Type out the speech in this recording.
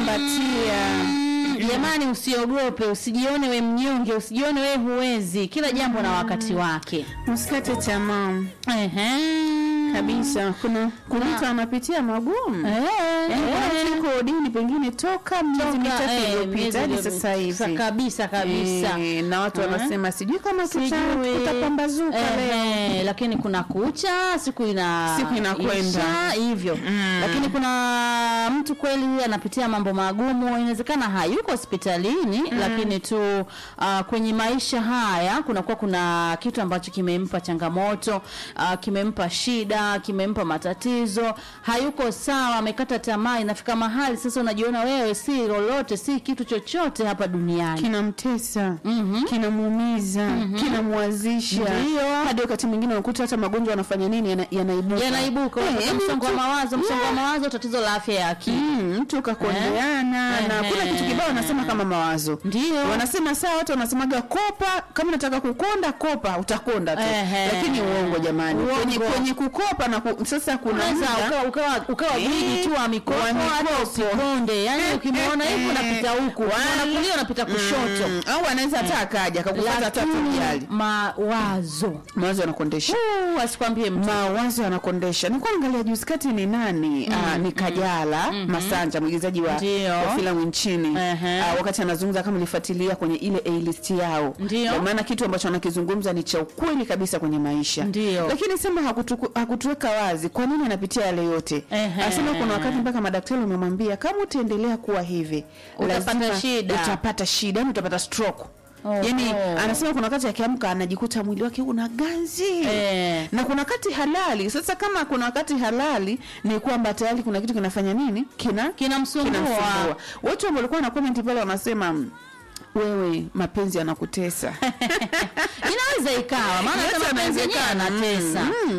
kumbatia Jamani, usiogope, usijione we mnyonge, usijione we huwezi. Kila jambo na wakati wake. usikate tamaa Ehe. kabisa. Kuna kuna mtu anapitia magumu Eh, Yaani kuna eh. mtu yuko dini pengine toka miezi Toka, mitatu eh, miezi iliyopita hadi iliyopita. sasa hivi Kabisa kabisa. Eh, na watu Eh. wanasema sijui kama tuta- Sijui. tutapambazuka leo Ehe, lakini kuna kucha siku ina Siku inakwenda. isha, hivyo Mm. lakini kuna mtu kweli anapitia mambo magumu inawezekana hayuko hospitalini lakini tu uh, kwenye maisha haya kunakuwa kuna kitu ambacho kimempa changamoto uh, kimempa shida kimempa matatizo hayuko sawa amekata tamaa inafika mahali sasa unajiona wewe si lolote si kitu chochote hapa duniani kinamtesa Mhm. kinamuumiza kinamwazisha Ndio. hadi wakati mwingine unakuta hata magonjwa yanafanya nini yana- yanaibuka yanaibuka Eh, unapata yaani msongo wa mtu- mawazo msongo wa mawazo tatizo la afya ya akili Mm, mtu kakondeana Eh. na kuna kitu kibao wanasema kama mawazo Ndio. wanasema saa watu wanasemaga kopa kama unataka kukonda kopa utakonda tu Ehe. lakini uongo jamani Uongo. kwenye, kwenye kukopa na ku, sasa kuna unaweza muda- ukawa ukawa ukawa Eh, gwiji tu wa mikopo wa hata mikopo. usikonde yani Eh, ukimwona eh, hivi eh. unapita huku unaona kulia unapita kushoto Mm, au anaweza hata akaja akakufuata hata lakini tujali mawazo mawazo yanakondesha Uh, asikwambie mtu mawazo yanakondesha nikuwa angalia juzi kati ni nani Ah, ni kajala masanja mwigizaji wa, Ndio. wa filamu nchini Ehe. Ah, wakati anazungumza kama nilifuatilia kwenye ile A-list yao Ndio. Kwa maana kitu ambacho anakizungumza ni cha ukweli kabisa kwenye maisha Ndio. lakini sema hakutuku- hakutuweka wazi kwa nini anapitia yale yote Ehe. anasema kuna wakati mpaka madaktari wamemwambia kama utaendelea kuwa hivi Utapata lazima shida. utapata shida yani utapata stroke Oh, yani oh. anasema kuna wakati akiamka anajikuta mwili wake una ganzi Eh. na kuna wakati halali sasa kama kuna wakati halali ni kwamba tayari kuna kitu kinafanya nini kina kinamsumbua kinamsumbua watu ambao walikuwa na comment pale wanasema "Mm, wewe mapenzi yanakutesa inaweza ikawa maana Yote hata mapenzi yenyewe yanawezekana. anatesa Mm, mm.